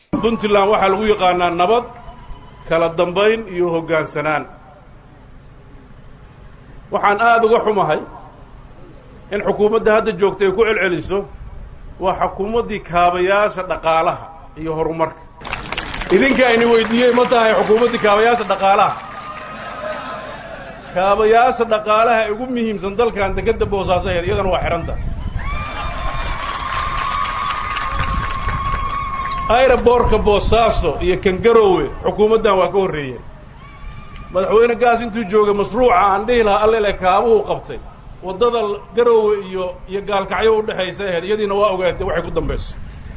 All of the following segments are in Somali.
puntland waxaa lagu yaqaanaa nabad kala dambayn iyo hoggaansanaan waxaan aada uga xumahay in xukuumadda hadda joogta ay ku celceliso waa xukuumaddii kaabayaasha dhaqaalaha iyo horumarka idinka ayni weydiiyey ma tahay xukuumaddii kaabayaasha dhaqaalaha kaabayaasha dhaqaalaha ugu muhiimsan dalkan dekedda boosaaso aheed iyadana waa xidhanta ayraboorka boosaaso iyo kangarowe xukuumaddan waa ka horreeyeen madaxweyne gaas intuu joogay mashruuca aan dhihi lahaa allele kaabuhu qabtay waddada garowe iyo iyo gaalkacyo u dhexaysa aheyd iyadiina waa ogaatay waxay ku dambayso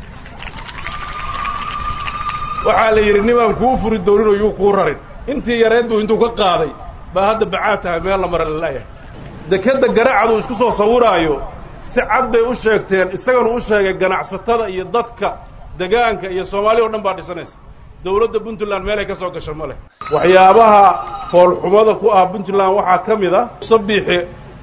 waxaa la yidhi nimaan kuu furi dooninoo yuu kuu rarin intii yareed buu intuu ka qaaday baa hadda bacaad tahay meel la mara lalayahay dekedda garacadu isku soo sawiraayo si cad bay u sheegteen isaganu u sheegay ganacsatada iyo dadka degaanka iyo soomaaliya o dhan baa dhisanaysa dowladda puntland meelay ka soo gasha ma leh waxyaabaha foolxumada ku ah puntland waxaa ka mid a sabiixi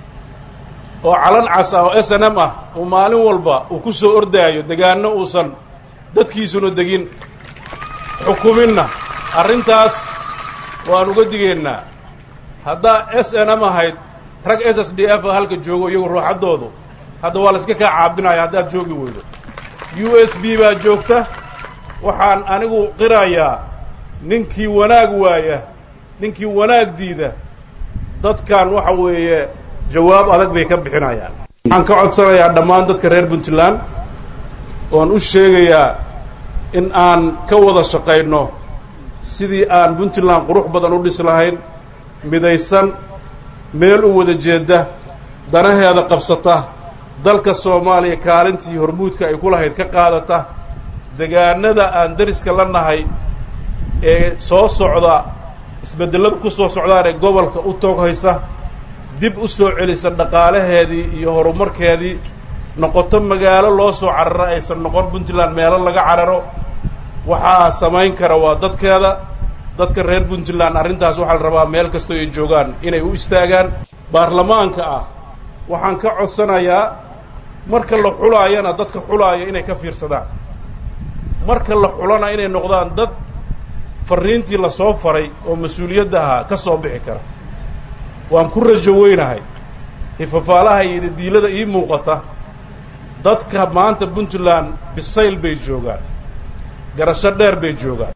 oo calan cas ah oo s n m ah uu maalin walba uu ku soo ordaayo degaanno uusan dadkiisuna degin xukuminna arrintaas waan uga digaynaa haddaa s n m ahayd rag s s d f halka joogo iyagu ruuxaddoodu hadda waa la iska kaa caabinaya haddaad joogi weydo u s b baa joogta waxaan anigu qirayaa ninkii wanaag waaya ninkii wanaag diida dadkan waxa weeye jawaab adag bay ka bixinayaan waxaan ka codsanayaa dhammaan dadka reer puntland oan u sheegayaa in aan ka wada shaqayno sidii aan puntland qurux badan u dhis lahayn midaysan meel u wada jeedda danaheeda qabsata dalka soomaaliya kaalintii hormuudka ay ku lahayd ka qaadata degaanada aan dariska la nahay ee soo socda isbedellada ku soo socdaan ee gobolka u tooghaysa dib u soo celisa dhaqaalaheedii iyo horumarkeedii noqoto magaalo loo soo cararo aysan noqon puntland meelo laga cararo waxaa samayn kara waa dadkeeda dadka reer puntland arrintaas waxaa la rabaa meel kastoo ay joogaan inay u istaagaan baarlamaanka ah waxaan ka codsanayaa marka la xulaayana dadka xulaaya inay ka fiirsadaan marka la xulana inay noqdaan dad farriintii lasoo faray oo mas-uuliyadda ahaa ka soo bixi kara waan ku rajo weynahay hifafaalaha iyo diilada ii muuqata dadka maanta puntland bisayl bay joogaan garasho dheer bay joogaan